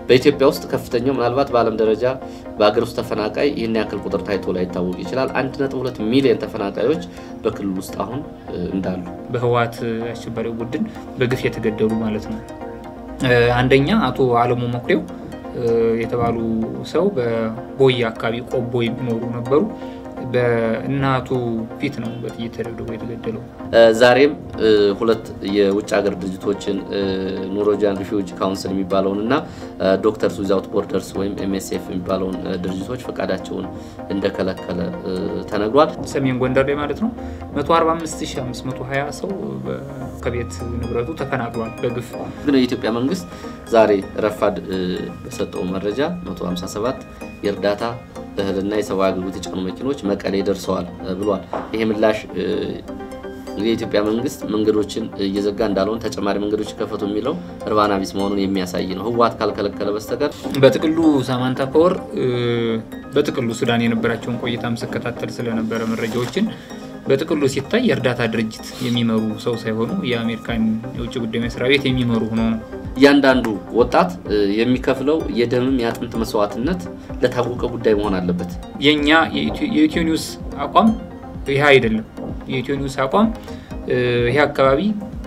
በኢትዮጵያ ውስጥ ከፍተኛው ምናልባት በዓለም ደረጃ በሀገር ውስጥ ተፈናቃይ ይህን ያክል ቁጥር ታይቶ ላይታወቅ ይችላል። 1.2 ሚሊዮን ተፈናቃዮች በክልል ውስጥ አሁን እንዳሉ በህወሓት አሸባሪው ቡድን በግፍ የተገደሉ ማለት ነው። አንደኛ አቶ አለሙ መኩሬው የተባሉ ሰው በቦያ አካባቢ ቆቦ የሚኖሩ ነበሩ። በእናቱ ፊት ነው በጥይት ተደብድቦ የተገደለው። ዛሬም ሁለት የውጭ ሀገር ድርጅቶችን ኖርዌጂያን ሪፊውጂ ካውንስል የሚባለውን እና ዶክተርስ ዊዛውት ቦርደርስ ወይም ኤምኤስኤፍ የሚባለውን ድርጅቶች ፈቃዳቸውን እንደከለከለ ተነግሯል። ሰሜን ጎንደር ላይ ማለት ነው 145520 ሰው ከቤት ንብረቱ ተፈናቅሏል በግፍ ግን የኢትዮጵያ መንግስት ዛሬ ረፋድ በሰጠው መረጃ 157 የእርዳታ እህልና የሰብአዊ አገልግሎት የጫኑ መኪኖች መቀሌ ደርሰዋል ብሏል። ይሄ ምላሽ የኢትዮጵያ መንግስት መንገዶችን እየዘጋ እንዳልሆነ ተጨማሪ መንገዶች ከፈቱ የሚለው እርባና ቢስ መሆኑን የሚያሳይ ነው። ህወሓት ካልከለከለ በስተቀር በጥቅሉ ሳማንታ ፓወር በጥቅሉ ሱዳን የነበራቸውን ቆይታም ስከታተል ስለነበረ መረጃዎችን በጥቅሉ ሲታይ የእርዳታ ድርጅት የሚመሩ ሰው ሳይሆኑ የአሜሪካን የውጭ ጉዳይ መስሪያ ቤት የሚመሩ ሆኖ ነው። እያንዳንዱ ወጣት የሚከፍለው የደምም የአጥንት መስዋዕትነት ለታወቀ ጉዳይ መሆን አለበት። የእኛ የኢትዮ ኒውስ አቋም ይህ አይደለም። የኢትዮ ኒውስ አቋም ይህ አካባቢ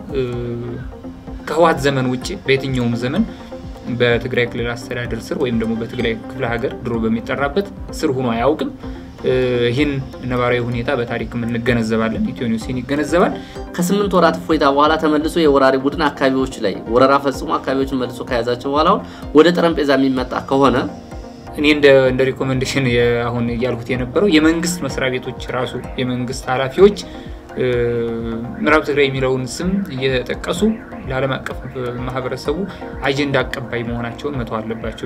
ከህወሓት ዘመን ውጭ በየትኛውም ዘመን በትግራይ ክልል አስተዳደር ስር ወይም ደግሞ በትግራይ ክፍለ ሀገር ድሮ በሚጠራበት ስር ሆኖ አያውቅም። ይህን ነባራዊ ሁኔታ በታሪክ እንገነዘባለን። ኢትዮ ኒውስ ይህን ይገነዘባል። ከስምንት ወራት እፎይታ በኋላ ተመልሶ የወራሪ ቡድን አካባቢዎች ላይ ወረራ ፈጽሞ አካባቢዎችን መልሶ ከያዛቸው በኋላ አሁን ወደ ጠረጴዛ የሚመጣ ከሆነ እኔ እንደ ሪኮሜንዴሽን አሁን እያልኩት የነበረው የመንግስት መስሪያ ቤቶች ራሱ የመንግስት ኃላፊዎች ምዕራብ ትግራይ የሚለውን ስም እየጠቀሱ ለዓለም አቀፍ ማህበረሰቡ አጀንዳ አቀባይ መሆናቸውን መተው አለባቸው።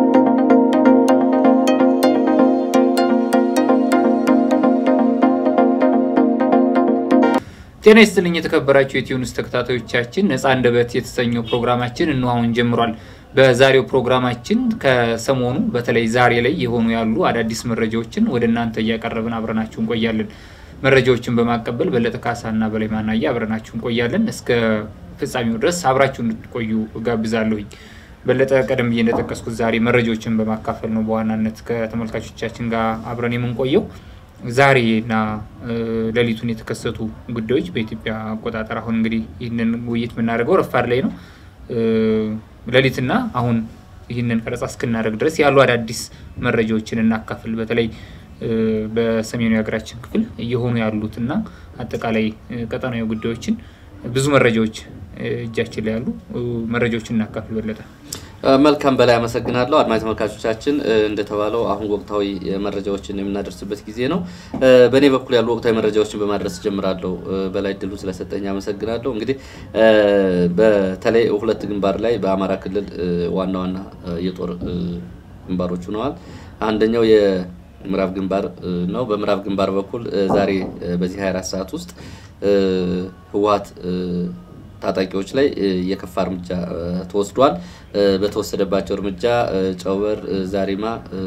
ጤና ይስጥልኝ የተከበራችሁ የኢትዮ ኒውስ ተከታታዮቻችን፣ ነፃ አንደበት የተሰኘው ፕሮግራማችን እነሆ አሁን ጀምሯል። በዛሬው ፕሮግራማችን ከሰሞኑ በተለይ ዛሬ ላይ የሆኑ ያሉ አዳዲስ መረጃዎችን ወደ እናንተ እያቀረብን አብረናችሁ እንቆያለን። መረጃዎችን በማቀበል በለጠ ካሳና በላይ ማናየ አብረናችሁ እንቆያለን። እስከ ፍጻሜው ድረስ አብራችሁ እንድትቆዩ እጋብዛለሁኝ። በለጠ ቀደም ብዬ እንደጠቀስኩት ዛሬ መረጃዎችን በማካፈል ነው በዋናነት ከተመልካቾቻችን ጋር አብረን የምንቆየው። ዛሬና ሌሊቱን የተከሰቱ ጉዳዮች በኢትዮጵያ አቆጣጠር አሁን እንግዲህ ይህንን ውይይት የምናደርገው ረፋድ ላይ ነው። ሌሊትና አሁን ይህንን ቀረጻ እስክናደርግ ድረስ ያሉ አዳዲስ መረጃዎችን እናካፍል። በተለይ በሰሜኑ የሀገራችን ክፍል እየሆኑ ያሉትና አጠቃላይ ቀጠናዊ ጉዳዮችን ብዙ መረጃዎች እጃችን ላይ ያሉ መረጃዎችን እናካፍል። በለጠ መልካም በላይ አመሰግናለሁ። አድማጭ ተመልካቾቻችን እንደተባለው አሁን ወቅታዊ መረጃዎችን የምናደርስበት ጊዜ ነው። በእኔ በኩል ያሉ ወቅታዊ መረጃዎችን በማድረስ ጀምራለሁ። በላይ ድሉ ስለሰጠኝ አመሰግናለሁ። እንግዲህ በተለይ ሁለት ግንባር ላይ በአማራ ክልል ዋና ዋና የጦር ግንባሮች ሆነዋል። አንደኛው የምዕራብ ግንባር ነው። በምዕራብ ግንባር በኩል ዛሬ በዚህ 24 ሰዓት ውስጥ ህወሓት ታጣቂዎች ላይ የከፋ እርምጃ ተወስዷል። በተወሰደባቸው እርምጃ ጨውበር፣ ዛሪማ፣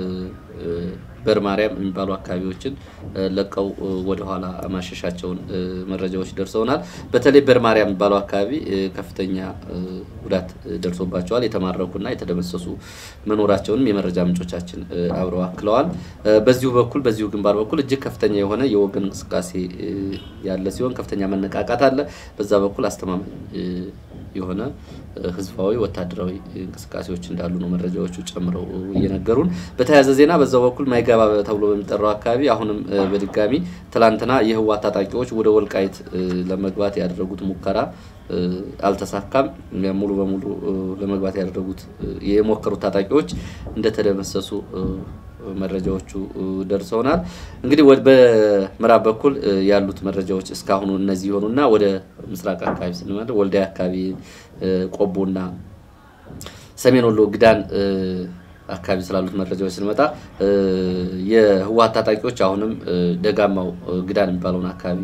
በር ማርያም የሚባሉ አካባቢዎችን ለቀው ወደኋላ ማሸሻቸውን መረጃዎች ደርሰውናል። በተለይ በር ማርያም የሚባለው አካባቢ ከፍተኛ ጉዳት ደርሶባቸዋል። የተማረኩና የተደመሰሱ መኖራቸውንም የመረጃ ምንጮቻችን አብረው አክለዋል። በዚሁ በኩል በዚሁ ግንባር በኩል እጅግ ከፍተኛ የሆነ የወገን እንቅስቃሴ ያለ ሲሆን ከፍተኛ መነቃቃት አለ። በዛ በኩል አስተማማኝ የሆነ ህዝባዊ ወታደራዊ እንቅስቃሴዎች እንዳሉ ነው መረጃዎቹ ጨምረው እየነገሩን። በተያያዘ ዜና በዛው በኩል ማይጋባ ተብሎ በሚጠራው አካባቢ አሁንም በድጋሚ ትላንትና የህወሓት ታጣቂዎች ወደ ወልቃይት ለመግባት ያደረጉት ሙከራ አልተሳካም። ሙሉ በሙሉ ለመግባት ያደረጉት የሞከሩት ታጣቂዎች እንደተደመሰሱ መረጃዎቹ ደርሰውናል። እንግዲህ በምዕራብ በኩል ያሉት መረጃዎች እስካሁኑ እነዚህ የሆኑና ወደ ምስራቅ አካባቢ ስንመለስ ወልዲያ አካባቢ ቆቦና ሰሜን ወሎ ግዳን አካባቢ ስላሉት መረጃዎች ስንመጣ የህወሓት ታጣቂዎች አሁንም ደጋማው ግዳን የሚባለውን አካባቢ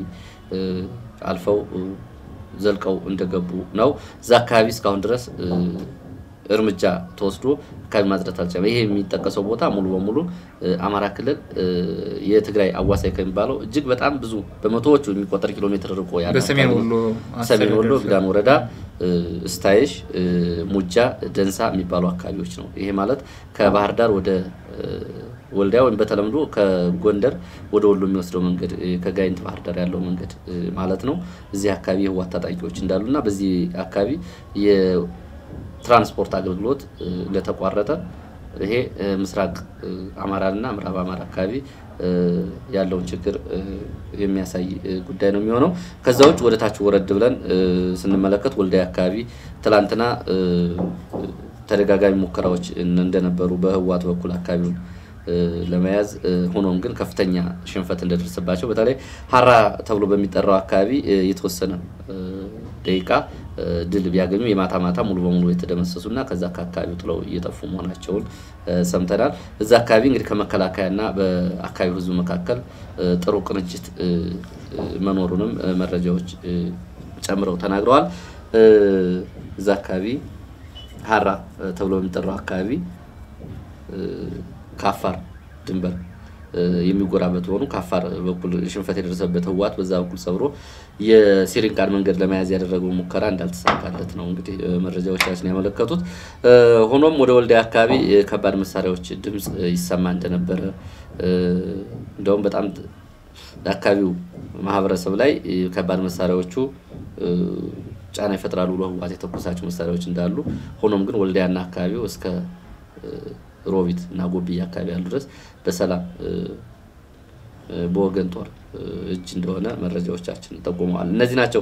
አልፈው ዘልቀው እንደገቡ ነው። እዛ አካባቢ እስካሁን ድረስ እርምጃ ተወስዶ አካባቢ ማጽዳት አልቻለም። ይሄ የሚጠቀሰው ቦታ ሙሉ በሙሉ አማራ ክልል የትግራይ አዋሳኝ ከሚባለው እጅግ በጣም ብዙ በመቶዎቹ የሚቆጠር ኪሎ ሜትር ርቆ ያለ በሰሜን ወሎ ሰሜን ወሎ ግዳን ወረዳ እስታይሽ፣ ሙጃ፣ ደንሳ የሚባሉ አካባቢዎች ነው። ይሄ ማለት ከባህር ዳር ወደ ወልዲያ ወይም በተለምዶ ከጎንደር ወደ ወሎ የሚወስደው መንገድ ከጋይንት ባህር ዳር ያለው መንገድ ማለት ነው። እዚህ አካባቢ የህወሓት ታጣቂዎች እንዳሉና በዚህ አካባቢ የትራንስፖርት አገልግሎት እንደተቋረጠ ይሄ ምስራቅ አማራና ምዕራብ አማራ አካባቢ ያለውን ችግር የሚያሳይ ጉዳይ ነው የሚሆነው። ከዛ ውጭ ወደ ታች ወረድ ብለን ስንመለከት ወልዲያ አካባቢ ትላንትና ተደጋጋሚ ሙከራዎች እንደነበሩ በህወሓት በኩል አካባቢውን ለመያዝ ሆኖም ግን ከፍተኛ ሽንፈት እንደደረሰባቸው በተለይ ሀራ ተብሎ በሚጠራው አካባቢ የተወሰነ ደቂቃ ድል ቢያገኙ የማታ ማታ ሙሉ በሙሉ የተደመሰሱና ከዛ ከአካባቢው ጥለው እየጠፉ መሆናቸውን ሰምተናል። እዛ አካባቢ እንግዲህ ከመከላከያና በአካባቢው ህዝቡ መካከል ጥሩ ቅንጅት መኖሩንም መረጃዎች ጨምረው ተናግረዋል። እዛ አካባቢ ሀራ ተብሎ በሚጠራው አካባቢ ከአፋር ድንበር የሚጎራበት ሆኑ ከአፋር በኩል ሽንፈት የደረሰበት ህወሓት በዛ በኩል ሰብሮ የሲሪንቃን መንገድ ለመያዝ ያደረገው ሙከራ እንዳልተሳካለት ነው እንግዲህ መረጃዎቻችን ያመለከቱት። ሆኖም ወደ ወልዲያ አካባቢ ከባድ መሳሪያዎች ድምፅ ይሰማ እንደነበረ እንደውም በጣም አካባቢው ማህበረሰብ ላይ ከባድ መሳሪያዎቹ ጫና ይፈጥራሉ ብሎ ህወሓት የተኮሳቸው መሳሪያዎች እንዳሉ ሆኖም ግን ወልዲያና አካባቢው እስከ ሮቢት እና ጎብዬ አካባቢ ያሉ ድረስ በሰላም በወገን ጦር እጅ እንደሆነ መረጃዎቻችን ጠቁመዋል። እነዚህ ናቸው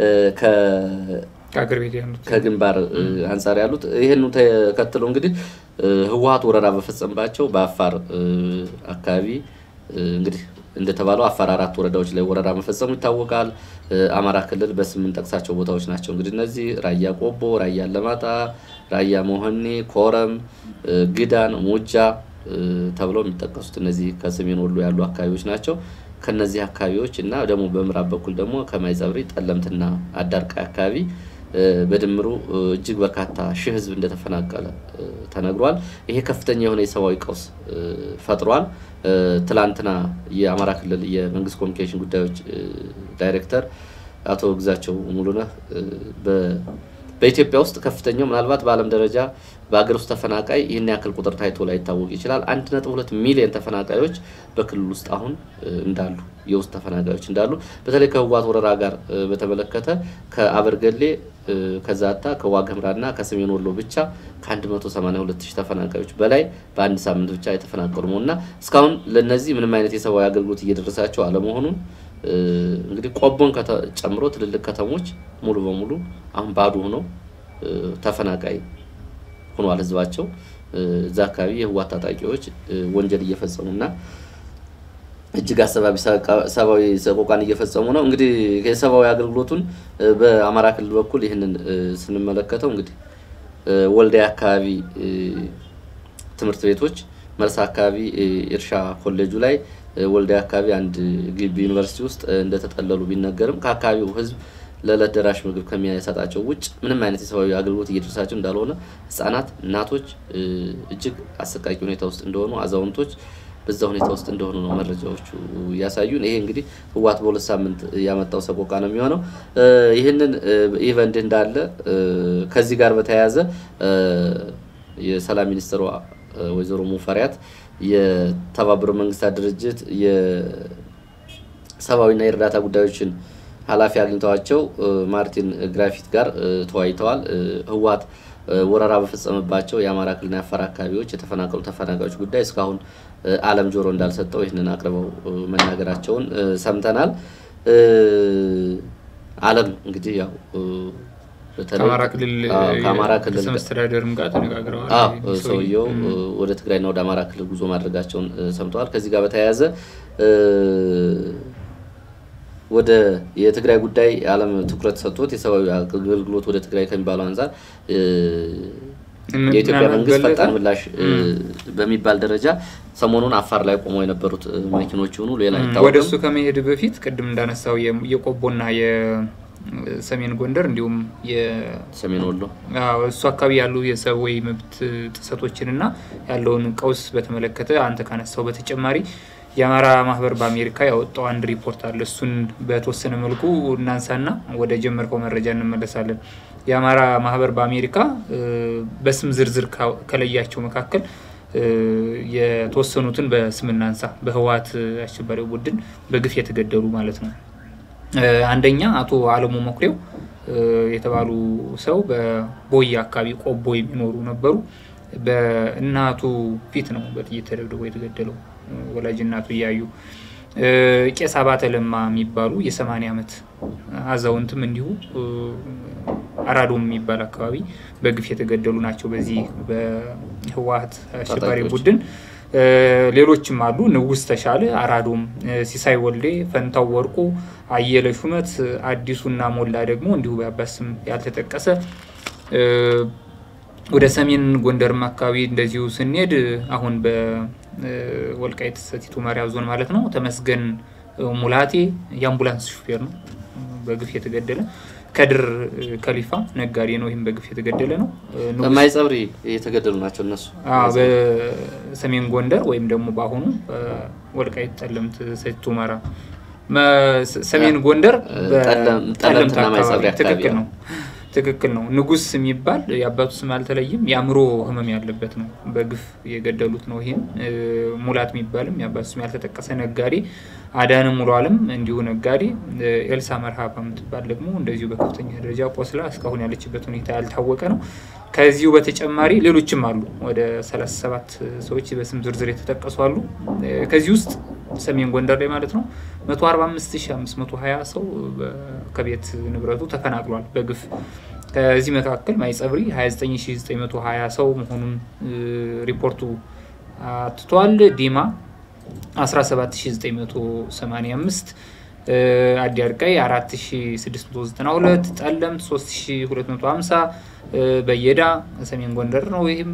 ከግንባር አንጻር ያሉት። ይህን ተከትሎ እንግዲህ ህወሓት ወረራ በፈጸምባቸው በአፋር አካባቢ እንግዲህ እንደተባለው አፋር አራት ወረዳዎች ላይ ወረራ መፈጸሙ ይታወቃል። አማራ ክልል በስምንት ጠቅሳቸው ቦታዎች ናቸው እንግዲህ እነዚህ ራያ ቆቦ፣ ራያ አላማጣ፣ ራያ መሆኔ፣ ኮረም፣ ግዳን፣ ሙጃ ተብለው የሚጠቀሱት እነዚህ ከሰሜን ወሎ ያሉ አካባቢዎች ናቸው። ከነዚህ አካባቢዎች እና ደግሞ በምዕራብ በኩል ደግሞ ከማይጸብሪ ጠለምትና አዳርቃይ አካባቢ በድምሩ እጅግ በርካታ ሺህ ህዝብ እንደተፈናቀለ ተነግሯል። ይሄ ከፍተኛ የሆነ የሰብአዊ ቀውስ ፈጥሯል። ትላንትና የአማራ ክልል የመንግስት ኮሚኒኬሽን ጉዳዮች ዳይሬክተር አቶ ግዛቸው ሙሉነህ በኢትዮጵያ ውስጥ ከፍተኛው ምናልባት በዓለም ደረጃ በሀገር ውስጥ ተፈናቃይ ይህን ያክል ቁጥር ታይቶ ላይ ይታወቅ ይችላል። አንድ ነጥብ ሁለት ሚሊዮን ተፈናቃዮች በክልል ውስጥ አሁን እንዳሉ የውስጥ ተፈናቃዮች እንዳሉ በተለይ ከህወሓት ወረራ ጋር በተመለከተ ከአበርገሌ ከዛታ ከዋግኽምራና ከሰሜን ወሎ ብቻ ከ182 ሺህ ተፈናቃዮች በላይ በአንድ ሳምንት ብቻ የተፈናቀሉ መሆኑና እስካሁን ለነዚህ ምንም አይነት የሰብአዊ አገልግሎት እየደረሳቸው አለመሆኑን እንግዲህ ቆቦን ጨምሮ ትልልቅ ከተሞች ሙሉ በሙሉ አሁን ባዶ ሆነው ተፈናቃይ ሆኗል ህዝባቸው። እዛ አካባቢ የህወሓት ታጣቂዎች ወንጀል እየፈጸሙና እጅግ አሰባቢ ሰብአዊ ሰቆቃን እየፈጸሙ ነው። እንግዲህ የሰብአዊ አገልግሎቱን በአማራ ክልል በኩል ይህንን ስንመለከተው እንግዲህ ወልዲያ አካባቢ ትምህርት ቤቶች፣ መርሳ አካባቢ እርሻ ኮሌጁ ላይ፣ ወልዲያ አካባቢ አንድ ግቢ ዩኒቨርሲቲ ውስጥ እንደተጠለሉ ቢነገርም ከአካባቢው ህዝብ ለዕለት ደራሽ ምግብ ከሚያሰጣቸው ውጭ ምንም አይነት የሰብአዊ አገልግሎት እየደረሳቸው እንዳልሆነ ህጻናት፣ እናቶች እጅግ አሰቃቂ ሁኔታ ውስጥ እንደሆኑ አዛውንቶች በዛ ሁኔታ ውስጥ እንደሆኑ ነው መረጃዎቹ ያሳዩን። ይሄ እንግዲህ ህወሓት በሁለት ሳምንት ያመጣው ሰቆቃ ነው የሚሆነው። ይህንን ይህ በእንዲህ እንዳለ ከዚህ ጋር በተያያዘ የሰላም ሚኒስትሯ ወይዘሮ ሙፈሪያት የተባበሩት መንግስታት ድርጅት የሰብአዊና የእርዳታ ጉዳዮችን ኃላፊ አግኝተዋቸው ማርቲን ግራፊት ጋር ተወያይተዋል። ህወሓት ወረራ በፈጸመባቸው የአማራ ክልልና የአፋር አካባቢዎች የተፈናቀሉ ተፈናቃዮች ጉዳይ እስካሁን ዓለም ጆሮ እንዳልሰጠው ይህንን አቅርበው መናገራቸውን ሰምተናል። ዓለም እንግዲህ ያው ከአማራ ክልል ከአማራ ክልል ርዕሰ መስተዳደርም ጋር ተነጋግረዋል። ሰውየው ወደ ትግራይና ወደ አማራ ክልል ጉዞ ማድረጋቸውን ሰምተዋል። ከዚህ ጋር በተያያዘ ወደ የትግራይ ጉዳይ ዓለም ትኩረት ሰጥቶት የሰብአዊ አገልግሎት ወደ ትግራይ ከሚባለው አንጻር የኢትዮጵያ መንግስት ፈጣን ምላሽ በሚባል ደረጃ ሰሞኑን አፋር ላይ ቆመው የነበሩት መኪኖች ሆኑ ሌላ ወደ እሱ ከመሄድ በፊት ቅድም እንዳነሳው የቆቦና ሰሜን ጎንደር እንዲሁም ሰሜን ወሎ እሱ አካባቢ ያሉ የሰብአዊ መብት ጥሰቶችን እና ያለውን ቀውስ በተመለከተ አንተ ካነሳው በተጨማሪ የአማራ ማህበር በአሜሪካ ያወጣው አንድ ሪፖርት አለ። እሱን በተወሰነ መልኩ እናንሳና ወደ ጀመርከው መረጃ እንመለሳለን። የአማራ ማህበር በአሜሪካ በስም ዝርዝር ከለያቸው መካከል የተወሰኑትን በስም እናንሳ። በህወሓት አሸባሪው ቡድን በግፍ የተገደሉ ማለት ነው። አንደኛ አቶ አለሙ መኩሬው የተባሉ ሰው በቦይ አካባቢ ቆቦ የሚኖሩ ነበሩ። በእናቱ ፊት ነው በጥይት ተደብድቦ የተገደለው ወላጅ እናቱ እያዩ። ቄስ አባተ ለማ የሚባሉ የሰማንያ ዓመት አዛውንትም እንዲሁ አራዶም የሚባል አካባቢ በግፍ የተገደሉ ናቸው በዚህ በህወሓት አሸባሪ ቡድን። ሌሎችም አሉ። ንጉስ ተሻለ አራዶም፣ ሲሳይ ወልዴ፣ ፈንታው ወርቁ፣ አየለ ሹመት፣ አዲሱና ሞላ ደግሞ እንዲሁ በአባት ስም ያልተጠቀሰ ወደ ሰሜን ጎንደርም አካባቢ እንደዚሁ ስንሄድ አሁን በወልቃይት ሰቲት ሁመራ ዞን ማለት ነው ተመስገን ሙላቴ የአምቡላንስ ሹፌር ነው በግፍ የተገደለ። ከድር ከሊፋ ነጋዴ ነው። ይህም በግፍ የተገደለ ነው። ማይጸብሪ የተገደሉ ናቸው እነሱ በሰሜን ጎንደር ወይም ደግሞ በአሁኑ ወልቃይት ጠለምት ሰቲት ሁመራ ሰሜን ጎንደር ጠለምት አካባቢ ትክክል ነው። ትክክል ነው። ንጉስ የሚባል የአባቱ ስም አልተለይም። የአእምሮ ህመም ያለበት ነው። በግፍ የገደሉት ነው። ይህም ሙላት የሚባልም የአባቱ ስም ያልተጠቀሰ ነጋዴ፣ አዳነ ሙሉ አለም እንዲሁ ነጋዴ፣ ኤልሳ መርሃባ የምትባል ደግሞ እንደዚሁ በከፍተኛ ደረጃ ቆስላ እስካሁን ያለችበት ሁኔታ ያልታወቀ ነው። ከዚሁ በተጨማሪ ሌሎችም አሉ። ወደ 37 ሰዎች በስም ዝርዝር የተጠቀሱ አሉ። ከዚህ ውስጥ ሰሜን ጎንደር ላይ ማለት ነው 145520 ሰው ከቤት ንብረቱ ተፈናቅሏል በግፍ ከዚህ መካከል ማይጸብሪ 29920 ሰው መሆኑን ሪፖርቱ አትቷል። ዲማ 17985 አዲ አርቃይ 4692 ጠለምት 3250 በየዳ ሰሜን ጎንደር ነው። ይህም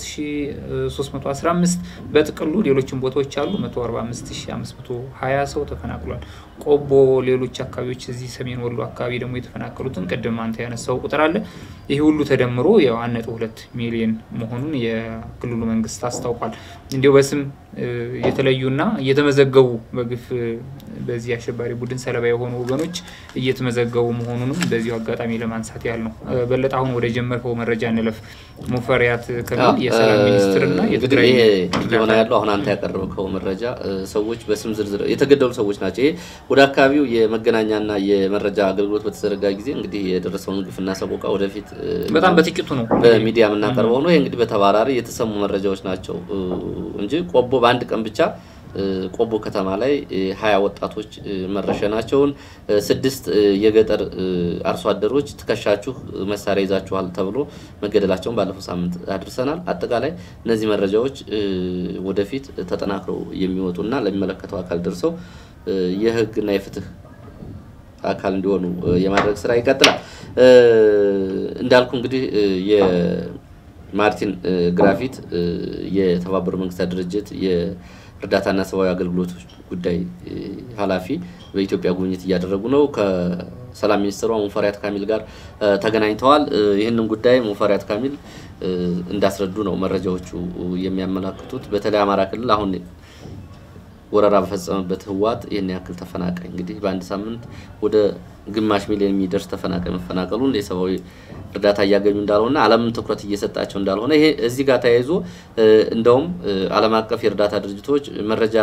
3315 በጥቅሉ ሌሎችም ቦታዎች አሉ 145520 ሰው ተፈናቅሏል። ቆቦ፣ ሌሎች አካባቢዎች እዚህ ሰሜን ወሎ አካባቢ ደግሞ የተፈናቀሉትን ቅድም አንተ ያነሳው ቁጥር አለ። ይህ ሁሉ ተደምሮ ያው 1.2 ሚሊዮን መሆኑን የክልሉ መንግስት አስታውቋል። እንዲሁ በስም የተለዩና እየተመዘገቡ በግፍ በዚህ አሸባሪ ቡድን ሰለባ የሆኑ ወገኖች እየተመዘገቡ መሆኑንም በዚሁ አጋጣሚ ለማንሳት ያህል ነው። በለጠ አሁን ወደ ጀመርከው መረጃ እንለፍ። ሙፈሪያት ከሚል የሰላም ሚኒስትርና የትግራይ የሆነ ያለው አሁን አንተ ያቀረብከው መረጃ ሰዎች በስም ዝርዝር የተገደሉ ሰዎች ናቸው። ይሄ ወደ አካባቢው የመገናኛና የመረጃ አገልግሎት በተዘረጋ ጊዜ እንግዲህ የደረሰውን ግፍና ሰቆቃ ወደፊት በጣም በጥቂቱ ነው በሚዲያ የምናቀርበው ነው። ይሄ እንግዲህ በተባራሪ የተሰሙ መረጃዎች ናቸው እንጂ ቆቦ በአንድ ቀን ብቻ ቆቦ ከተማ ላይ ሀያ ወጣቶች መረሸናቸውን ስድስት የገጠር አርሶ አደሮች ትከሻችሁ መሳሪያ ይዛችኋል ተብሎ መገደላቸውን ባለፈው ሳምንት አድርሰናል። አጠቃላይ እነዚህ መረጃዎች ወደፊት ተጠናክረው የሚወጡና ለሚመለከተው አካል ደርሰው የሕግና የፍትህ አካል እንዲሆኑ የማድረግ ስራ ይቀጥላል። እንዳልኩ እንግዲህ የማርቲን ግራፊት የተባበሩ መንግስታት ድርጅት እርዳታና ሰብአዊ አገልግሎቶች ጉዳይ ኃላፊ በኢትዮጵያ ጉብኝት እያደረጉ ነው። ከሰላም ሚኒስትሯ ሙፈሪያት ካሚል ጋር ተገናኝተዋል። ይህንን ጉዳይ ሙፈሪያት ካሚል እንዳስረዱ ነው መረጃዎቹ የሚያመላክቱት። በተለይ አማራ ክልል አሁን ወረራ በፈጸመበት ህወሓት ይህን ያክል ተፈናቃይ እንግዲህ በአንድ ሳምንት ወደ ግማሽ ሚሊዮን የሚደርስ ተፈናቃይ መፈናቀሉን የሰብአዊ እርዳታ እያገኙ እንዳልሆነ ዓለምም ትኩረት እየሰጣቸው እንዳልሆነ ይሄ እዚህ ጋር ተያይዞ እንደውም ዓለም አቀፍ የእርዳታ ድርጅቶች መረጃ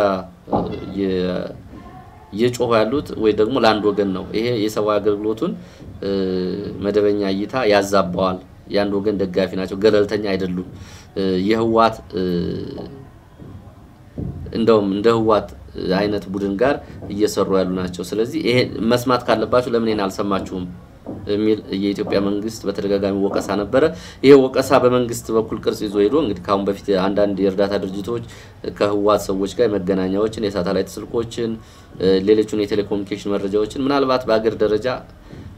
እየጮሁ ያሉት ወይ ደግሞ ለአንድ ወገን ነው። ይሄ የሰብአዊ አገልግሎቱን መደበኛ እይታ ያዛባዋል። የአንድ ወገን ደጋፊ ናቸው፣ ገለልተኛ አይደሉም። የህወሓት እንደውም እንደ ህወሓት አይነት ቡድን ጋር እየሰሩ ያሉ ናቸው። ስለዚህ ይሄ መስማት ካለባችሁ ለምን ይሄን አልሰማችሁም የሚል የኢትዮጵያ መንግስት በተደጋጋሚ ወቀሳ ነበረ። ይሄ ወቀሳ በመንግስት በኩል ቅርጽ ይዞ ሄዶ እንግዲህ ከአሁን በፊት አንዳንድ የእርዳታ ድርጅቶች ከህወሓት ሰዎች ጋር መገናኛዎችን፣ የሳተላይት ስልኮችን፣ ሌሎችን የቴሌኮሙኒኬሽን መረጃዎችን ምናልባት በሀገር ደረጃ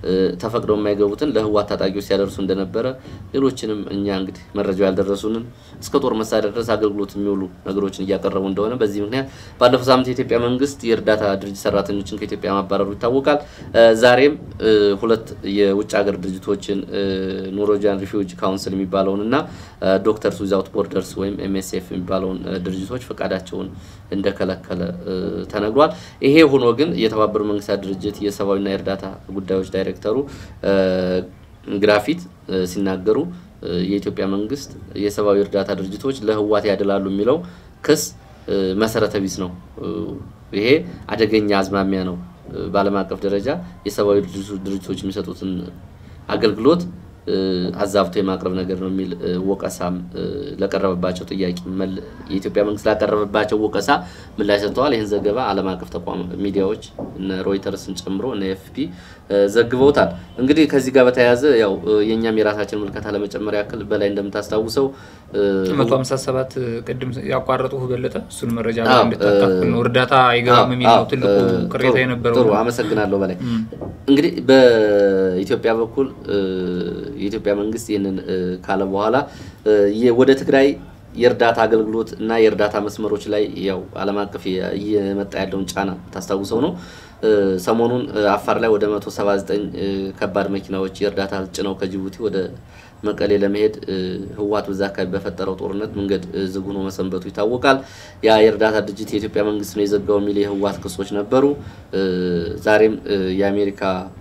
ተፈቅደው የማይገቡትን ለህወሓት ታጣቂዎች ሲያደርሱ እንደነበረ ሌሎችንም እኛ እንግዲህ መረጃው ያልደረሱንን እስከ ጦር መሳሪያ ድረስ አገልግሎት የሚውሉ ነገሮችን እያቀረቡ እንደሆነ በዚህ ምክንያት ባለፈው ሳምንት የኢትዮጵያ መንግስት የእርዳታ ድርጅት ሰራተኞችን ከኢትዮጵያ ማባረሩ ይታወቃል። ዛሬም ሁለት የውጭ ሀገር ድርጅቶችን ኖርዌጂያን ሪፊውጂ ካውንስል የሚባለውን እና ዶክተርስ ዊዛውት ቦርደርስ ወይም ኤምኤስኤፍ የሚባለውን ድርጅቶች ፈቃዳቸውን እንደከለከለ ተነግሯል። ይሄ ሆኖ ግን የተባበሩት መንግስታት ድርጅት የሰብአዊና የእርዳታ ጉዳዮች ዳይሬክተሩ ግራፊት ሲናገሩ የኢትዮጵያ መንግስት የሰብአዊ እርዳታ ድርጅቶች ለህወሓት ያደላሉ የሚለው ክስ መሰረተ ቢስ ነው። ይሄ አደገኛ አዝማሚያ ነው። በዓለም አቀፍ ደረጃ የሰብአዊ ድርጅቶች የሚሰጡትን አገልግሎት አዛብቶ የማቅረብ ነገር ነው የሚል ወቀሳም ለቀረበባቸው ጥያቄ የኢትዮጵያ መንግስት ላቀረበባቸው ወቀሳ ምላሽ ሰጥተዋል። ይህን ዘገባ ዓለም አቀፍ ተቋም ሚዲያዎች እነ ሮይተርስን ጨምሮ እነ ኤፍፒ ዘግበውታል። እንግዲህ ከዚህ ጋር በተያያዘ ያው የእኛም የራሳችን ምልከታ ለመጨመር ያክል በላይ እንደምታስታውሰው መቶ ሀምሳ ሰባት ቅድም ያቋረጡ በለጠ እሱን መረጃ እንድታካፍል ነው። እርዳታ አይገባም የሚል ነው ትልቁ ቅሬታ የነበረው። ጥሩ አመሰግናለሁ። በላይ እንግዲህ በኢትዮጵያ በኩል የኢትዮጵያ መንግስት ይህንን ካለ በኋላ ወደ ትግራይ የእርዳታ አገልግሎት እና የእርዳታ መስመሮች ላይ ያው ዓለም አቀፍ እየመጣ ያለውን ጫና ታስታውሰው ነው። ሰሞኑን አፋር ላይ ወደ 179 ከባድ መኪናዎች የእርዳታ እህል ጭነው ከጅቡቲ ወደ መቀሌ ለመሄድ ህወሓት በዛ አካባቢ በፈጠረው ጦርነት መንገድ ዝግ ሆኖ መሰንበቱ ይታወቃል። ያ የእርዳታ ድርጅት የኢትዮጵያ መንግስት ነው የዘጋው የሚል የህወሓት ክሶች ነበሩ። ዛሬም የአሜሪካ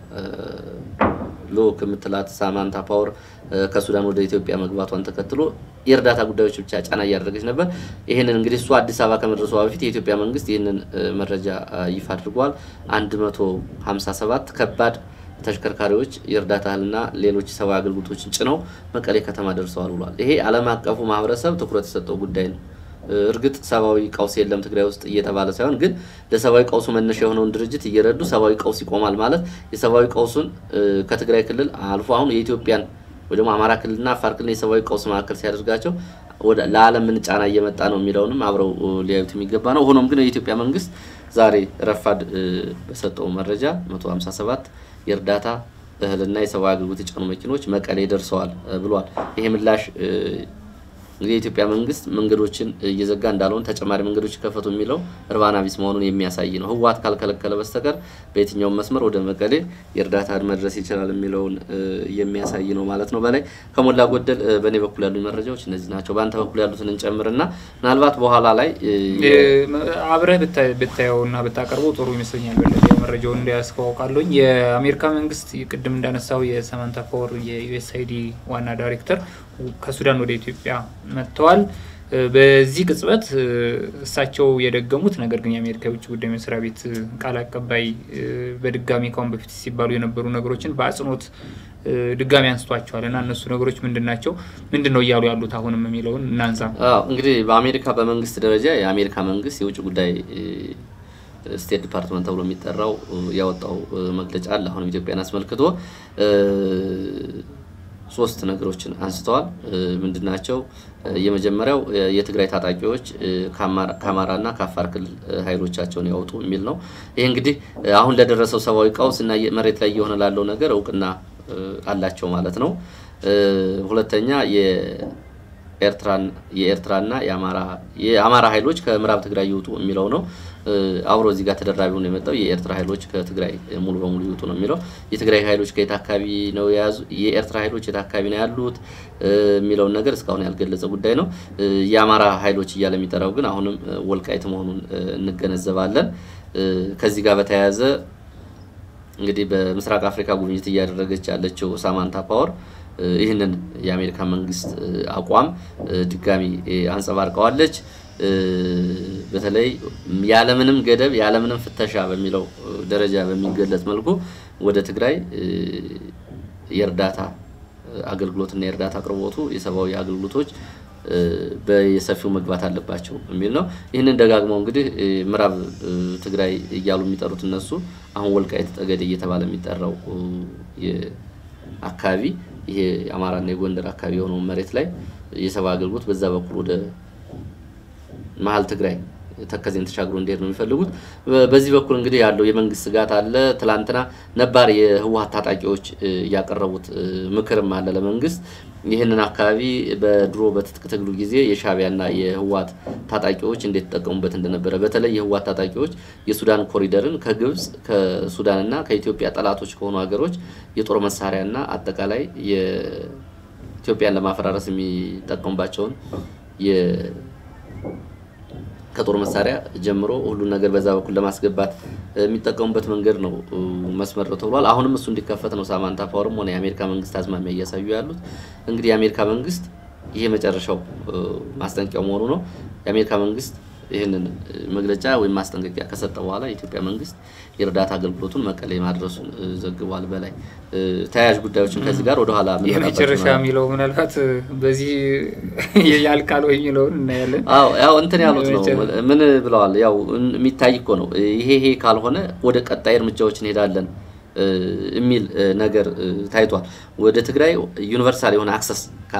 ልዑክ የምትላት ሳማንታ ፓወር ከሱዳን ወደ ኢትዮጵያ መግባቷን ተከትሎ የእርዳታ ጉዳዮች ብቻ ጫና እያደረገች ነበር። ይህንን እንግዲህ እሱ አዲስ አበባ ከመድረሷ በፊት የኢትዮጵያ መንግስት ይህንን መረጃ ይፋ አድርጓል። 157 ከባድ ተሽከርካሪዎች የእርዳታ እህልና ሌሎች ሰብአዊ አገልግሎቶችን ጭነው መቀሌ ከተማ ደርሰዋል ብሏል። ይሄ ዓለም አቀፉ ማህበረሰብ ትኩረት የሰጠው ጉዳይ ነው። እርግጥ ሰብአዊ ቀውስ የለም ትግራይ ውስጥ እየተባለ ሳይሆን ግን ለሰብአዊ ቀውሱ መነሻ የሆነውን ድርጅት እየረዱ ሰብአዊ ቀውስ ይቆማል ማለት የሰብአዊ ቀውሱን ከትግራይ ክልል አልፎ አሁን የኢትዮጵያን ወይ ደግሞ አማራ ክልልና አፋር ክልል የሰብአዊ ቀውስ መካከል ሲያደርጋቸው ለዓለም ምን ጫና እየመጣ ነው የሚለውንም አብረው ሊያዩት የሚገባ ነው። ሆኖም ግን የኢትዮጵያ መንግስት ዛሬ ረፋድ በሰጠው መረጃ 157 የእርዳታ እህልና የሰብአዊ አገልግሎት የጫኑ መኪኖች መቀሌ ደርሰዋል ብሏል። ይሄ ምላሽ እንግዲህ የኢትዮጵያ መንግስት መንገዶችን እየዘጋ እንዳልሆነ ተጨማሪ መንገዶች ከፈቱ የሚለው እርባና ቢስ መሆኑን የሚያሳይ ነው። ህወሓት ካልከለከለ በስተቀር በየትኛውም መስመር ወደ መቀሌ የእርዳታ መድረስ ይችላል የሚለውን የሚያሳይ ነው ማለት ነው። በላይ ከሞላ ጎደል በእኔ በኩል ያሉ መረጃዎች እነዚህ ናቸው። በአንተ በኩል ያሉትን እንጨምርና ምናልባት በኋላ ላይ አብረህ ብታየውና ብታቀርበው ጥሩ ይመስለኛል። በለጠ መረጃውን እንዲያስከዋውቃለኝ የአሜሪካ መንግስት ቅድም እንዳነሳው የሰማንታ ፓወር የዩኤስአይዲ ዋና ዳይሬክተር ከሱዳን ወደ ኢትዮጵያ መጥተዋል። በዚህ ቅጽበት እሳቸው የደገሙት ነገር ግን የአሜሪካ የውጭ ጉዳይ መስሪያ ቤት ቃል አቀባይ በድጋሚ ካሁን በፊት ሲባሉ የነበሩ ነገሮችን በአጽንኦት ድጋሚ አንስቷቸዋል እና እነሱ ነገሮች ምንድን ናቸው? ምንድን ነው እያሉ ያሉት አሁንም የሚለውን እናንሳ። እንግዲህ በአሜሪካ በመንግስት ደረጃ የአሜሪካ መንግስት የውጭ ጉዳይ ስቴት ዲፓርትመንት ተብሎ የሚጠራው ያወጣው መግለጫ አለ። አሁንም ኢትዮጵያን አስመልክቶ ሶስት ነገሮችን አንስተዋል። ምንድን ናቸው? የመጀመሪያው የትግራይ ታጣቂዎች ከአማራና ከአፋር ክልል ኃይሎቻቸውን ያወጡ የሚል ነው። ይህ እንግዲህ አሁን ለደረሰው ሰብአዊ ቀውስ እና መሬት ላይ እየሆነ ላለው ነገር እውቅና አላቸው ማለት ነው። ሁለተኛ የኤርትራና የአማራ ኃይሎች ከምዕራብ ትግራይ ይውጡ የሚለው ነው። አብሮ እዚህ ጋር ተደራቢ ሆኖ የመጣው የኤርትራ ኃይሎች ከትግራይ ሙሉ በሙሉ ይውጡ ነው የሚለው። የትግራይ ኃይሎች ከየት አካባቢ ነው የያዙ፣ የኤርትራ ኃይሎች የት አካባቢ ነው ያሉት የሚለውን ነገር እስካሁን ያልገለጸ ጉዳይ ነው። የአማራ ኃይሎች እያለ የሚጠራው ግን አሁንም ወልቃይት መሆኑን እንገነዘባለን። ከዚህ ጋር በተያያዘ እንግዲህ በምስራቅ አፍሪካ ጉብኝት እያደረገች ያለችው ሳማንታ ፓወር ይህንን የአሜሪካ መንግስት አቋም ድጋሚ አንጸባርቀዋለች። በተለይ ያለምንም ገደብ ያለምንም ፍተሻ በሚለው ደረጃ በሚገለጽ መልኩ ወደ ትግራይ የእርዳታ አገልግሎትና የእርዳታ አቅርቦቱ የሰብአዊ አገልግሎቶች በየሰፊው መግባት አለባቸው የሚል ነው። ይህንን ደጋግመው እንግዲህ ምዕራብ ትግራይ እያሉ የሚጠሩት እነሱ አሁን ወልቃይት ጠገዴ እየተባለ የሚጠራው አካባቢ ይሄ የአማራና የጎንደር አካባቢ የሆነው መሬት ላይ የሰብአዊ አገልግሎት በዛ በኩል ወደ መሀል ትግራይ ተከዜን ተሻግሮ እንዲሄድ ነው የሚፈልጉት። በዚህ በኩል እንግዲህ ያለው የመንግስት ስጋት አለ። ትላንትና ነባር የህወሀት ታጣቂዎች ያቀረቡት ምክርም አለ ለመንግስት ይህንን አካባቢ በድሮ በትጥቅ ትግሉ ጊዜ የሻዕቢያና የህወሀት ታጣቂዎች እንዴት ተጠቀሙበት እንደነበረ በተለይ የህወሀት ታጣቂዎች የሱዳን ኮሪደርን ከግብጽ ከሱዳንና ከኢትዮጵያ ጠላቶች ከሆኑ ሀገሮች የጦር መሳሪያና አጠቃላይ የኢትዮጵያን ለማፈራረስ የሚጠቀሙባቸውን ከጦር መሳሪያ ጀምሮ ሁሉን ነገር በዛ በኩል ለማስገባት የሚጠቀሙበት መንገድ ነው መስመር ነው ተብሏል። አሁንም እሱ እንዲከፈት ነው ሳማንታ ፓወርም ሆነ የአሜሪካ መንግስት አዝማሚያ እያሳዩ ያሉት። እንግዲህ የአሜሪካ መንግስት ይሄ መጨረሻው ማስጠንቀቂያው መሆኑ ነው። የአሜሪካ መንግስት ይህንን መግለጫ ወይም ማስጠንቀቂያ ከሰጠ በኋላ የኢትዮጵያ መንግስት የእርዳታ አገልግሎቱን መቀሌ ማድረሱን ዘግቧል። በላይ ተያያዥ ጉዳዮችን ከዚህ ጋር ወደኋላ የመጨረሻ የሚለው ምናልባት በዚህ ያልቃል ወይ የሚለውን እናያለን። አዎ ያው እንትን ያሉት ነው። ምን ብለዋል? ያው የሚታይ እኮ ነው። ይሄ ይሄ ካልሆነ ወደ ቀጣይ እርምጃዎች እንሄዳለን የሚል ነገር ታይቷል። ወደ ትግራይ ዩኒቨርሳል የሆነ አክሰስ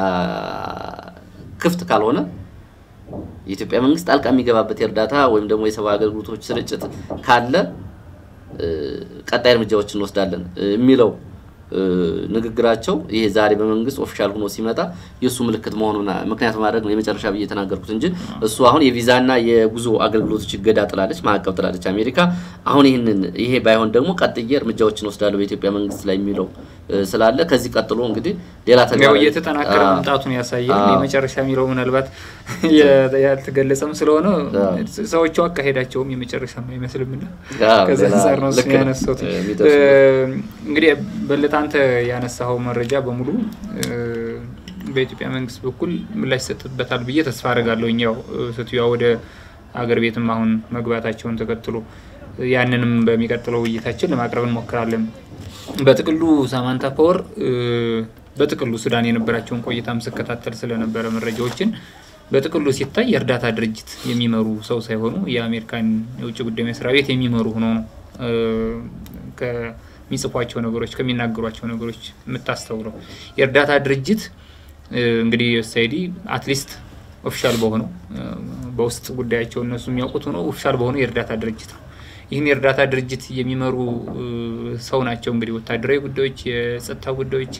ክፍት ካልሆነ የኢትዮጵያ መንግስት ጣልቃ የሚገባበት የእርዳታ ወይም ደግሞ የሰብአዊ አገልግሎቶች ስርጭት ካለ ቀጣይ እርምጃዎች እንወስዳለን የሚለው ንግግራቸው ይሄ ዛሬ በመንግስት ኦፊሻል ሆኖ ሲመጣ የእሱ ምልክት መሆኑን ምክንያት ማድረግ ነው የመጨረሻ ብዬ የተናገርኩት እንጂ እሱ አሁን የቪዛና የጉዞ አገልግሎቶች እገዳ ጥላለች፣ ማዕቀብ ጥላለች አሜሪካ። አሁን ይህንን ይሄ ባይሆን ደግሞ ቀጥዬ እርምጃዎችን ወስዳለሁ በኢትዮጵያ መንግስት ላይ የሚለው ስላለ ከዚህ ቀጥሎ እንግዲህ ሌላ ተግባር እየተጠናከረ መምጣቱን ያሳያል። የመጨረሻ የሚለው ምናልባት ያልተገለጸም ስለሆነ ሰዎቹ አካሄዳቸውም የመጨረሻ አይመስልምና ከዛ አንጻር ነው እሱ ያነሳሁት። እንግዲህ በለጠ አንተ ያነሳኸው መረጃ በሙሉ በኢትዮጵያ መንግስት በኩል ምላሽ ይሰጥበታል ብዬ ተስፋ አደርጋለሁ። ያው ሴትዮዋ ወደ አገር ቤትም አሁን መግባታቸውን ተከትሎ ያንንም በሚቀጥለው ውይይታችን ለማቅረብ እንሞክራለን። በጥቅሉ ሳማንታ ፓወር በጥቅሉ ሱዳን የነበራቸውን ቆይታም ስከታተል ስለነበረ መረጃዎችን በጥቅሉ ሲታይ የእርዳታ ድርጅት የሚመሩ ሰው ሳይሆኑ የአሜሪካን የውጭ ጉዳይ መስሪያ ቤት የሚመሩ ሆኖ ነው ከሚጽፏቸው ነገሮች ከሚናገሯቸው ነገሮች የምታስተውለው። የእርዳታ ድርጅት እንግዲህ ዩኤስአይዲ አትሊስት ኦፊሻል በሆነው በውስጥ ጉዳያቸው እነሱ የሚያውቁት ሆኖ ኦፊሻል በሆነው የእርዳታ ድርጅት ነው። ይህን የእርዳታ ድርጅት የሚመሩ ሰው ናቸው። እንግዲህ ወታደራዊ ጉዳዮች፣ የጸጥታ ጉዳዮች፣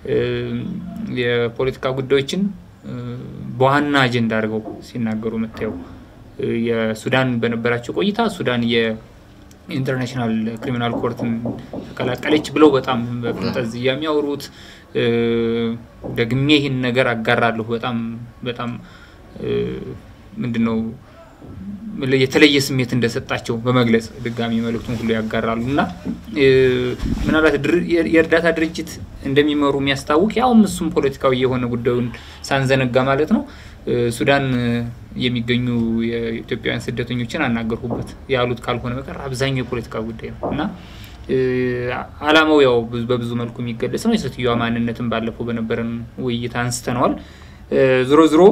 የፖለቲካ ጉዳዮችን በዋና አጀንዳ አድርገው ሲናገሩ የምታየው የሱዳን በነበራቸው ቆይታ ሱዳን የኢንተርናሽናል ክሪሚናል ኮርትን ተቀላቀለች ብለው በጣም በፈንጠዝያ የሚያወሩት ደግሜ ይህን ነገር አጋራለሁ። በጣም በጣም ምንድን ነው የተለየ ስሜት እንደሰጣቸው በመግለጽ ድጋሚ መልእክቱን ሁሉ ያጋራሉ እና ምናልባት የእርዳታ ድርጅት እንደሚመሩ የሚያስታውቅ ያውም እሱም ፖለቲካዊ የሆነ ጉዳዩን ሳንዘነጋ ማለት ነው። ሱዳን የሚገኙ የኢትዮጵያውያን ስደተኞችን አናገርኩበት ያሉት ካልሆነ በቀር አብዛኛው የፖለቲካ ጉዳይ ነው እና ዓላማው ያው በብዙ መልኩ የሚገለጽ ነው። የሴትዮዋ ማንነትን ባለፈው በነበረን ውይይት አንስተነዋል። ዝሮ ዝሮ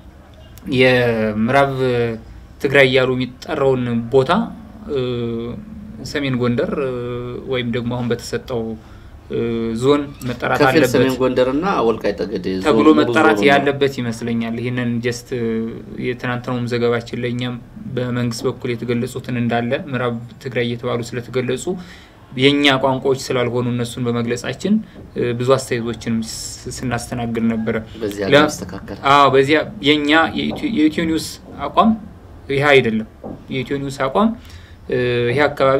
የምዕራብ ትግራይ እያሉ የሚጠራውን ቦታ ሰሜን ጎንደር ወይም ደግሞ አሁን በተሰጠው ዞን መጠራት አለበት ሰሜን ጎንደርና ወልቃይት ጠገዴ ተብሎ መጠራት ያለበት ይመስለኛል። ይህንን ጀስት የትናንትናውም ዘገባችን ላይ እኛም በመንግስት በኩል የተገለጹትን እንዳለ ምዕራብ ትግራይ እየተባሉ ስለተገለጹ የእኛ ቋንቋዎች ስላልሆኑ እነሱን በመግለጻችን ብዙ አስተያየቶችንም ስናስተናግድ ነበረ። በዚያ የእኛ የኢትዮ ኒውስ አቋም ይህ አይደለም። የኢትዮ ኒውስ አቋም ይህ አካባቢ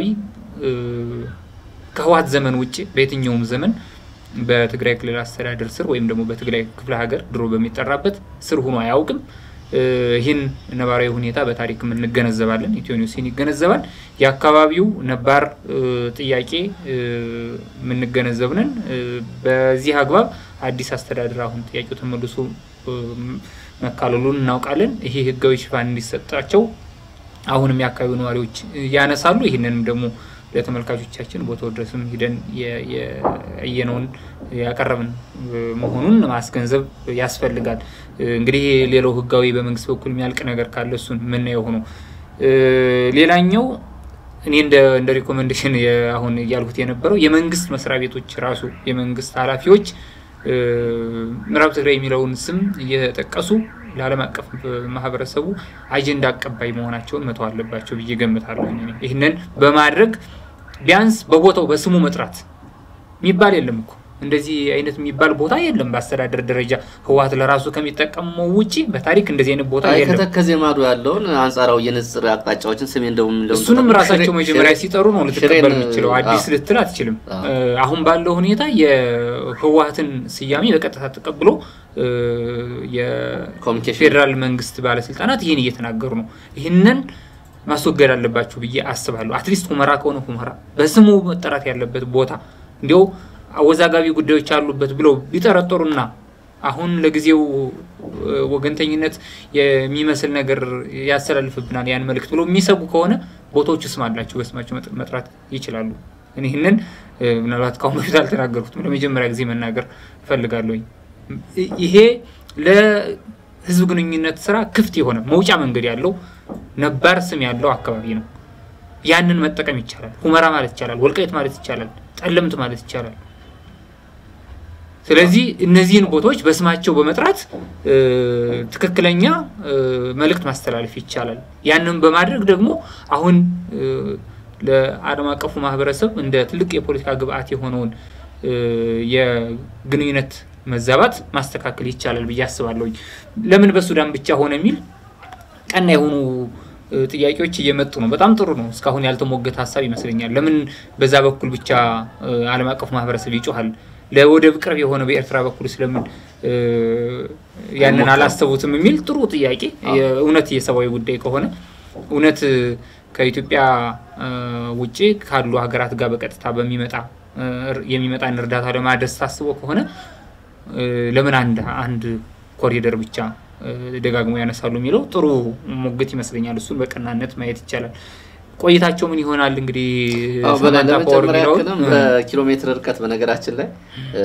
ከህወሓት ዘመን ውጭ በየትኛውም ዘመን በትግራይ ክልል አስተዳደር ስር ወይም ደግሞ በትግራይ ክፍለ ሀገር ድሮ በሚጠራበት ስር ሆኖ አያውቅም። ይህን ነባራዊ ሁኔታ በታሪክም እንገነዘባለን። ኢትዮ ኒውስን ይገነዘባል። የአካባቢው ነባር ጥያቄ የምንገነዘብንን በዚህ አግባብ አዲስ አስተዳደር አሁን ጥያቄው ተመልሶ መካለሉን እናውቃለን። ይሄ ህጋዊ ሽፋን እንዲሰጣቸው አሁንም የአካባቢው ነዋሪዎች ያነሳሉ። ይህንንም ደግሞ ለተመልካቾቻችን ቦታው ድረስም ሂደን ያየነውን ያቀረብን መሆኑን ማስገንዘብ ያስፈልጋል። እንግዲህ ሌላው ህጋዊ በመንግስት በኩል የሚያልቅ ነገር ካለ እሱን የምናየው ሆኖ ሌላኛው እኔ እንደ ሪኮሜንዴሽን አሁን እያልኩት የነበረው የመንግስት መስሪያ ቤቶች ራሱ የመንግስት ኃላፊዎች ምዕራብ ትግራይ የሚለውን ስም እየጠቀሱ ለዓለም አቀፍ ማህበረሰቡ አጀንዳ አቀባይ መሆናቸውን መተው አለባቸው ብዬ ገምታለሁ። ይህንን በማድረግ ቢያንስ በቦታው በስሙ መጥራት የሚባል የለም እኮ እንደዚህ አይነት የሚባል ቦታ የለም። በአስተዳደር ደረጃ ህወሓት ለራሱ ከሚጠቀመው ውጪ በታሪክ እንደዚህ አይነት ቦታ የለም። ከተከዜ ማዶ ያለውን አንጻራዊ የንጽር አቅጣጫዎችን ስሜን ደቡብ እሱንም ራሳቸው መጀመሪያ ሲጠሩ ነው ልትቀበል የምችለው። አዲስ ልትል አትችልም። አሁን ባለው ሁኔታ የህወሓትን ስያሜ በቀጥታ ተቀብሎ የፌዴራል መንግስት ባለስልጣናት ይህን እየተናገሩ ነው። ይህንን ማስወገድ አለባቸው ብዬ አስባለሁ። አትሊስት ሁመራ ከሆነ ሁመራ በስሙ መጠራት ያለበት ቦታ እንዲያው አወዛጋቢ ጉዳዮች አሉበት ብለው ቢጠረጠሩና አሁን ለጊዜው ወገንተኝነት የሚመስል ነገር ያስተላልፍብናል ያን መልእክት ብለው የሚሰጉ ከሆነ ቦታዎቹ ስም አላቸው፣ በስማቸው መጥራት ይችላሉ። ይህንን ምናልባት ከአሁን በፊት አልተናገርኩትም፣ ለመጀመሪያ ጊዜ መናገር እፈልጋለሁ። ይሄ ለህዝብ ግንኙነት ስራ ክፍት የሆነ መውጫ መንገድ ያለው ነባር ስም ያለው አካባቢ ነው። ያንን መጠቀም ይቻላል። ሁመራ ማለት ይቻላል፣ ወልቃይት ማለት ይቻላል፣ ጠለምት ማለት ይቻላል። ስለዚህ እነዚህን ቦታዎች በስማቸው በመጥራት ትክክለኛ መልእክት ማስተላለፍ ይቻላል። ያንን በማድረግ ደግሞ አሁን ለዓለም አቀፉ ማህበረሰብ እንደ ትልቅ የፖለቲካ ግብአት የሆነውን የግንኙነት መዛባት ማስተካከል ይቻላል ብዬ አስባለሁ። ለምን በሱዳን ብቻ ሆነ የሚል ቀና የሆኑ ጥያቄዎች እየመጡ ነው። በጣም ጥሩ ነው። እስካሁን ያልተሞገተ ሀሳብ ይመስለኛል። ለምን በዛ በኩል ብቻ ዓለም አቀፉ ማህበረሰብ ይጮሃል? ለወደብ ቅርብ የሆነ በኤርትራ በኩል ስለምን ያንን አላሰቡትም የሚል ጥሩ ጥያቄ። እውነት የሰብአዊ ጉዳይ ከሆነ እውነት ከኢትዮጵያ ውጭ ካሉ ሀገራት ጋር በቀጥታ በሚመጣ የሚመጣን እርዳታ ለማድረስ ታስቦ ከሆነ ለምን አንድ አንድ ኮሪደር ብቻ ደጋግሞ ያነሳሉ የሚለው ጥሩ ሙግት ይመስለኛል። እሱን በቀናነት ማየት ይቻላል። ቆይታቸው ምን ይሆናል እንግዲህ ለመጨመር ያክልም በኪሎ ሜትር እርቀት በነገራችን ላይ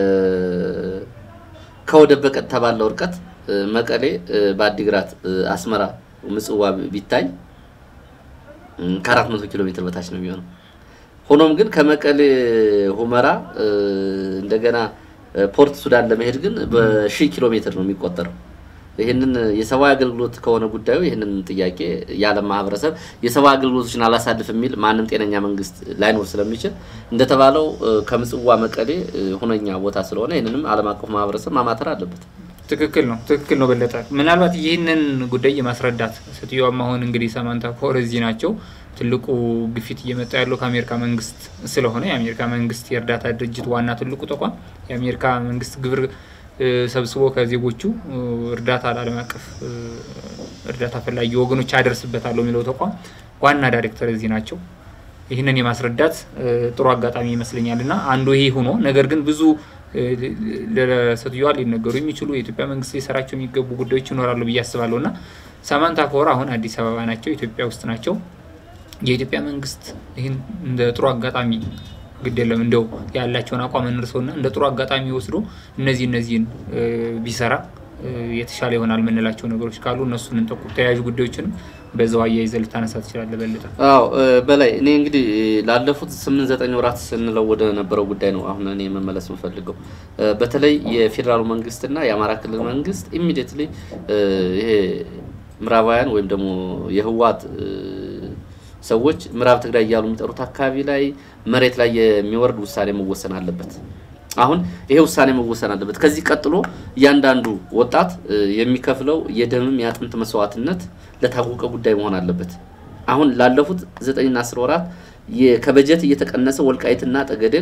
ከወደብ በቀጥታ ባለው እርቀት መቀሌ፣ በአዲግራት፣ አስመራ፣ ምጽዋ ቢታይ ከአራት መቶ ኪሎ ሜትር በታች ነው የሚሆነው። ሆኖም ግን ከመቀሌ ሁመራ እንደገና ፖርት ሱዳን ለመሄድ ግን በሺህ ኪሎ ሜትር ነው የሚቆጠረው። ይህንን የሰብአዊ አገልግሎት ከሆነ ጉዳዩ ይህንን ጥያቄ የዓለም ማህበረሰብ የሰብአዊ አገልግሎቶችን አላሳልፍ የሚል ማንም ጤነኛ መንግስት ላይኖር ስለሚችል እንደተባለው ከምጽዋ መቀሌ ሁነኛ ቦታ ስለሆነ ይህንንም ዓለም አቀፉ ማህበረሰብ ማማተር አለበት። ትክክል ነው፣ ትክክል ነው በለጠ። ምናልባት ይህንን ጉዳይ የማስረዳት ሴትዮዋም አሁን እንግዲህ ሰማንታ ፖር እዚህ ናቸው። ትልቁ ግፊት እየመጣ ያለው ከአሜሪካ መንግስት ስለሆነ የአሜሪካ መንግስት የእርዳታ ድርጅት ዋና ትልቁ ተቋም የአሜሪካ መንግስት ግብር ሰብስቦ ከዜጎቹ እርዳታ ለዓለም አቀፍ እርዳታ ፈላጊ ወገኖች አደርስበታለሁ የሚለው ተቋም ዋና ዳይሬክተር እዚህ ናቸው። ይህንን የማስረዳት ጥሩ አጋጣሚ ይመስለኛል እና አንዱ ይሄ ሆኖ ነገር ግን ብዙ ለሴትዮዋ ሊነገሩ የሚችሉ የኢትዮጵያ መንግስት ሊሰራቸው የሚገቡ ጉዳዮች ይኖራሉ ብዬ አስባለሁ እና ሳማንታ ፓወር አሁን አዲስ አበባ ናቸው፣ ኢትዮጵያ ውስጥ ናቸው። የኢትዮጵያ መንግስት ይህን እንደ ጥሩ አጋጣሚ ግድ የለም እንደው ያላቸውን አቋም እንርሰውና እንደ ጥሩ አጋጣሚ ወስዶ እነዚህ እነዚህን ቢሰራ የተሻለ ይሆናል የምንላቸው ነገሮች ካሉ እነሱን እንጠቁ። ተያያዥ ጉዳዮችንም በዛው አያይዘህ ልታነሳ ትችላለህ። በልጠ አዎ በላይ እኔ እንግዲህ ላለፉት ስምንት ዘጠኝ ወራት ስንለው ወደ ነበረው ጉዳይ ነው አሁን እኔ መመለስ የምፈልገው በተለይ የፌዴራሉ መንግስትና የአማራ ክልል መንግስት ኢሚዲየትሊ ይሄ ምዕራባውያን ወይም ደግሞ የህወሓት ሰዎች ምዕራብ ትግራይ እያሉ የሚጠሩት አካባቢ ላይ መሬት ላይ የሚወርድ ውሳኔ መወሰን አለበት። አሁን ይሄ ውሳኔ መወሰን አለበት። ከዚህ ቀጥሎ እያንዳንዱ ወጣት የሚከፍለው የደምም የአጥንት መስዋዕትነት ለታወቀ ጉዳይ መሆን አለበት። አሁን ላለፉት ዘጠኝና አስር ወራት ከበጀት እየተቀነሰ ወልቃይትና ጠገዴን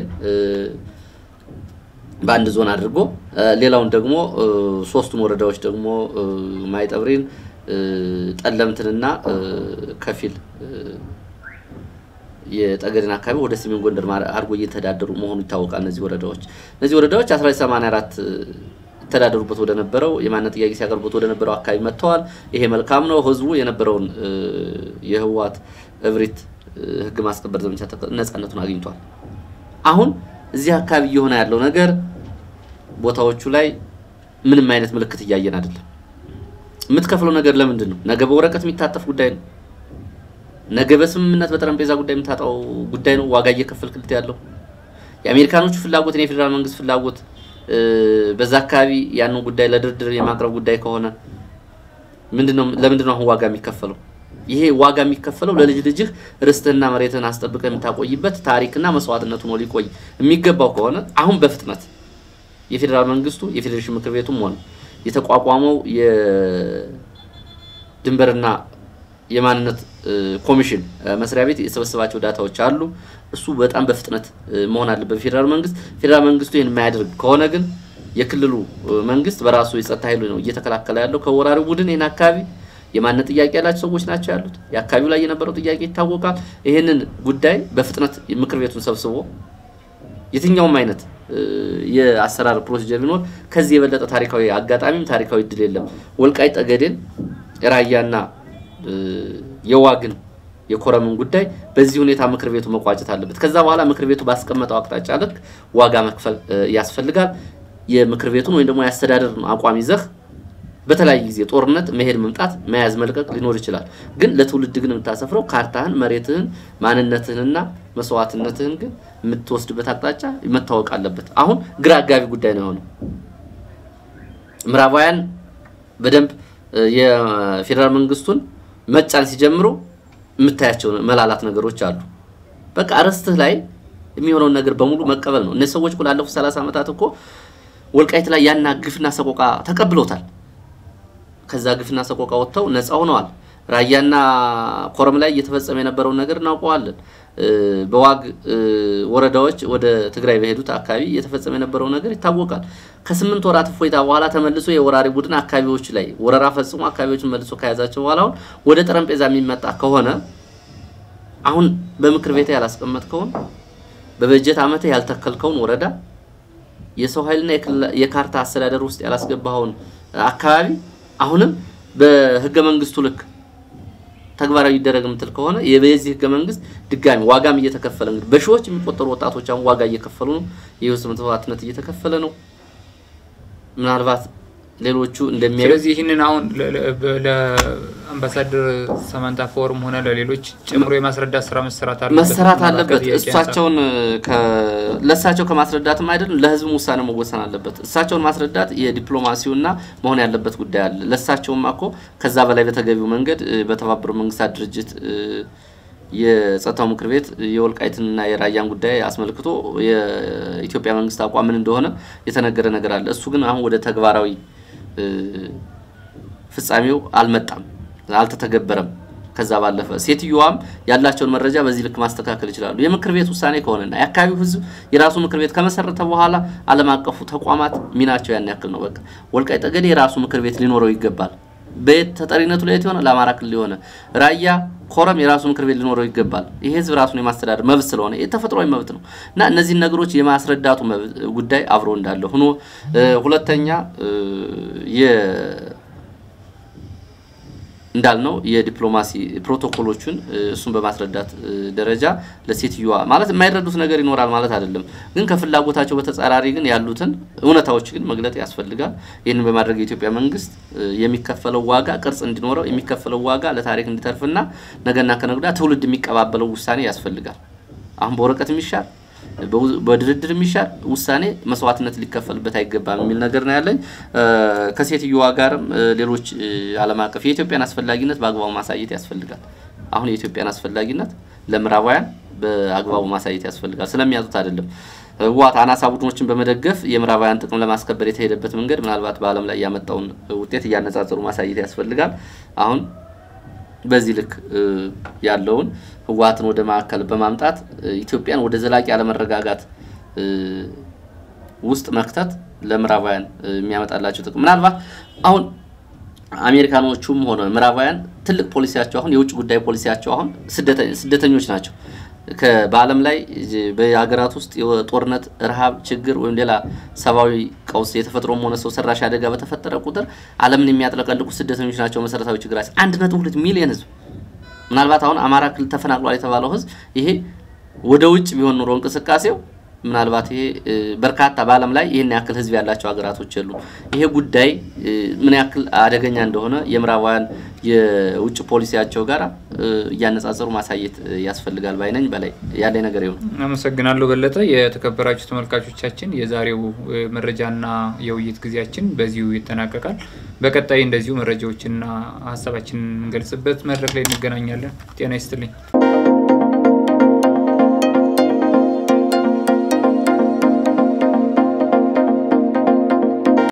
በአንድ ዞን አድርጎ ሌላውን ደግሞ ሶስቱን ወረዳዎች ደግሞ ማይጠብሪን ጠለምትንና ከፊል የጠገዴን አካባቢ ወደ ሰሜን ጎንደር አድርጎ እየተዳደሩ መሆኑ ይታወቃል። እነዚህ ወረዳዎች እነዚህ ወረዳዎች 1984 ይተዳደሩበት ወደ ነበረው የማንነት ጥያቄ ሲያቀርቡት ወደ ነበረው አካባቢ መጥተዋል። ይሄ መልካም ነው። ህዝቡ የነበረውን የህወሓት እብሪት ህግ ማስከበር ዘመቻ ነፃነቱን አግኝቷል። አሁን እዚህ አካባቢ እየሆነ ያለው ነገር ቦታዎቹ ላይ ምንም አይነት ምልክት እያየን አይደለም። የምትከፍለው ነገር ለምንድን ነው? ነገ በወረቀት የሚታጠፍ ጉዳይ ነው። ነገ በስምምነት በጠረጴዛ ጉዳይ የምታጣው ጉዳይ ነው። ዋጋ እየከፈልክልት ያለው የአሜሪካኖቹ ፍላጎት፣ የፌዴራል መንግስት ፍላጎት በዛ አካባቢ ያንን ጉዳይ ለድርድር የማቅረብ ጉዳይ ከሆነ ምንድነው ለምንድነው አሁን ዋጋ የሚከፈለው? ይሄ ዋጋ የሚከፈለው ለልጅ ልጅህ ርስትህና መሬትህን አስጠብቀህ የምታቆይበት ታሪክና መስዋዕትነቱ ነው ሊቆይ የሚገባው ከሆነ አሁን በፍጥነት የፌዴራል መንግስቱ የፌዴሬሽን ምክር ቤቱም ሆነ የተቋቋመው የድንበርና የማንነት ኮሚሽን መስሪያ ቤት የሰበሰባቸው ዳታዎች አሉ። እሱ በጣም በፍጥነት መሆን አለበት ፌዴራል መንግስት። ፌዴራል መንግስቱ ይህን የማያደርግ ከሆነ ግን የክልሉ መንግስት በራሱ የጸጥታ ኃይሉ ነው እየተከላከለ ያለው ከወራሪው ቡድን ይህን አካባቢ የማንነት ጥያቄ ያላቸው ሰዎች ናቸው ያሉት። የአካባቢው ላይ የነበረው ጥያቄ ይታወቃል። ይህንን ጉዳይ በፍጥነት ምክር ቤቱን ሰብስቦ የትኛውም አይነት የአሰራር ፕሮሲጀር ቢኖር ከዚህ የበለጠ ታሪካዊ አጋጣሚም ታሪካዊ እድል የለም። ወልቃይት ጠገዴን፣ ራያና የዋግን የኮረምን ጉዳይ በዚህ ሁኔታ ምክር ቤቱ መቋጨት አለበት። ከዛ በኋላ ምክር ቤቱ ባስቀመጠው አቅጣጫ ልክ ዋጋ መክፈል ያስፈልጋል። የምክር ቤቱን ወይም ደግሞ የአስተዳደር አቋም ይዘህ በተለያየ ጊዜ ጦርነት መሄድ መምጣት መያዝ መልቀቅ ሊኖር ይችላል። ግን ለትውልድ ግን የምታሰፍረው ካርታህን፣ መሬትህን፣ ማንነትህንና መስዋዕትነትህን ግን የምትወስድበት አቅጣጫ መታወቅ አለበት። አሁን ግራ አጋቢ ጉዳይ ነው የሆነው። ምዕራባውያን በደንብ የፌዴራል መንግስቱን መጫን ሲጀምሩ የምታያቸው መላላት ነገሮች አሉ። በቃ ርስትህ ላይ የሚሆነውን ነገር በሙሉ መቀበል ነው። እነዚህ ሰዎች ላለፉት ሰላሳ ዓመታት እኮ ወልቃይት ላይ ያና ግፍና ሰቆቃ ተቀብለውታል። ከዛ ግፍና ሰቆቃ ወጥተው ነፃ ሆነዋል። ራያና ኮረም ላይ እየተፈጸመ የነበረውን ነገር እናውቀዋለን። በዋግ ወረዳዎች ወደ ትግራይ በሄዱት አካባቢ እየተፈጸመ የነበረው ነገር ይታወቃል። ከስምንት ወራት እፎይታ በኋላ ተመልሶ የወራሪ ቡድን አካባቢዎች ላይ ወረራ ፈጽሞ አካባቢዎችን መልሶ ከያዛቸው በኋላ አሁን ወደ ጠረጴዛ የሚመጣ ከሆነ አሁን በምክር ቤት ያላስቀመጥከውን በበጀት ዓመት ያልተከልከውን ወረዳ የሰው ኃይልና የካርታ አስተዳደር ውስጥ ያላስገባኸውን አካባቢ አሁንም በህገ መንግስቱ ልክ ተግባራዊ ይደረግ የምትል ከሆነ የዚህ ህገ መንግስት ድጋሚ ዋጋም እየተከፈለ እንግዲህ በሺዎች የሚቆጠሩ ወጣቶች አሁን ዋጋ እየከፈሉ ነው። የህይወት መስዋዕትነት እየተከፈለ ነው። ምናልባት ሌሎቹ እንደሚያዩ ስለዚህ ይህንን አሁን ለአምባሳደር ሰማንታ ፎርም ሆነ ለሌሎች ጨምሮ የማስረዳት ስራ መሰራት አለበት መሰራት አለበት። እሳቸውን ለእሳቸው ከማስረዳትም አይደለም ለህዝብ ውሳኔ መወሰን አለበት። እሳቸውን ማስረዳት የዲፕሎማሲውና መሆን ያለበት ጉዳይ አለ። ለእሳቸውም እኮ ከዛ በላይ በተገቢው መንገድ በተባበሩት መንግስታት ድርጅት የጸጥታው ምክር ቤት የወልቃይትንና የራያን ጉዳይ አስመልክቶ የኢትዮጵያ መንግስት አቋም ምን እንደሆነ የተነገረ ነገር አለ። እሱ ግን አሁን ወደ ተግባራዊ ፍጻሜው አልመጣም፣ አልተተገበረም። ከዛ ባለፈ ሴትዮዋም ያላቸውን መረጃ በዚህ ልክ ማስተካከል ይችላሉ። የምክር ቤት ውሳኔ ከሆነና የአካባቢው ህዝብ የራሱ ምክር ቤት ከመሰረተ በኋላ ዓለም አቀፉ ተቋማት ሚናቸው ያን ያክል ነው። በቃ ወልቃይት ጠገዴ የራሱ ምክር ቤት ሊኖረው ይገባል። በየት ተጠሪነቱ ለየት የሆነ ለአማራ ክልል የሆነ ራያ ኮረም የራሱ ምክር ቤት ሊኖረው ይገባል። ይሄ ህዝብ ራሱን የማስተዳደር መብት ስለሆነ የተፈጥሯዊ መብት ነው እና እነዚህን ነገሮች የማስረዳቱ ጉዳይ አብሮ እንዳለ ሆኖ ሁለተኛ እንዳልነው የዲፕሎማሲ ፕሮቶኮሎቹን እሱን በማስረዳት ደረጃ ለሴትዮዋ ማለት የማይረዱት ነገር ይኖራል ማለት አይደለም፣ ግን ከፍላጎታቸው በተጻራሪ ግን ያሉትን እውነታዎች ግን መግለጥ ያስፈልጋል። ይህንን በማድረግ የኢትዮጵያ መንግስት የሚከፈለው ዋጋ ቅርጽ እንዲኖረው የሚከፈለው ዋጋ ለታሪክ እንዲተርፍና ነገና ከነገ ትውልድ የሚቀባበለው ውሳኔ ያስፈልጋል። አሁን በወረቀት የሚሻል በድርድር የሚሻል ውሳኔ መስዋዕትነት ሊከፈልበት አይገባም የሚል ነገር ነው ያለኝ። ከሴትዮዋ ጋርም ሌሎች ዓለም አቀፍ የኢትዮጵያን አስፈላጊነት በአግባቡ ማሳየት ያስፈልጋል። አሁን የኢትዮጵያን አስፈላጊነት ለምዕራባውያን በአግባቡ ማሳየት ያስፈልጋል። ስለሚያጡት አይደለም። ህወሓት አናሳ ቡድኖችን በመደገፍ የምዕራባውያን ጥቅም ለማስከበር የተሄደበት መንገድ ምናልባት በዓለም ላይ ያመጣውን ውጤት እያነጻጸሩ ማሳየት ያስፈልጋል። አሁን በዚህ ልክ ያለውን ህወሓትን ወደ ማዕከል በማምጣት ኢትዮጵያን ወደ ዘላቂ አለመረጋጋት ውስጥ መክተት ለምዕራባውያን የሚያመጣላቸው ጥቅም ምናልባት አሁን አሜሪካኖቹም ሆነ ምዕራባውያን ትልቅ ፖሊሲያቸው አሁን የውጭ ጉዳይ ፖሊሲያቸው አሁን ስደተኞች ናቸው። በዓለም ላይ በሀገራት ውስጥ የጦርነት ረሃብ፣ ችግር ወይም ሌላ ሰብአዊ ቀውስ የተፈጥሮም ሆነ ሰው ሰራሽ አደጋ በተፈጠረ ቁጥር ዓለምን የሚያጥለቀልቁ ስደተኞች ናቸው መሰረታዊ ችግራቸው። አንድ ነጥብ ሁለት ሚሊዮን ህዝብ ምናልባት አሁን አማራ ክልል ተፈናቅሏል የተባለው ህዝብ ይሄ ወደ ውጭ ቢሆን ኑሮ እንቅስቃሴው ምናልባት ይሄ በርካታ በዓለም ላይ ይህን ያክል ህዝብ ያላቸው ሀገራቶች የሉ። ይሄ ጉዳይ ምን ያክል አደገኛ እንደሆነ የምዕራባውያን የውጭ ፖሊሲያቸው ጋር እያነጻጸሩ ማሳየት ያስፈልጋል ባይነኝ። በላይ ያለኝ ነገር ይሁን። አመሰግናለሁ በለጠ። የተከበራችሁ ተመልካቾቻችን የዛሬው መረጃና የውይይት ጊዜያችን በዚሁ ይጠናቀቃል። በቀጣይ እንደዚሁ መረጃዎችንና ሀሳባችንን የምንገልጽበት መድረክ ላይ እንገናኛለን። ጤና ይስጥልኝ።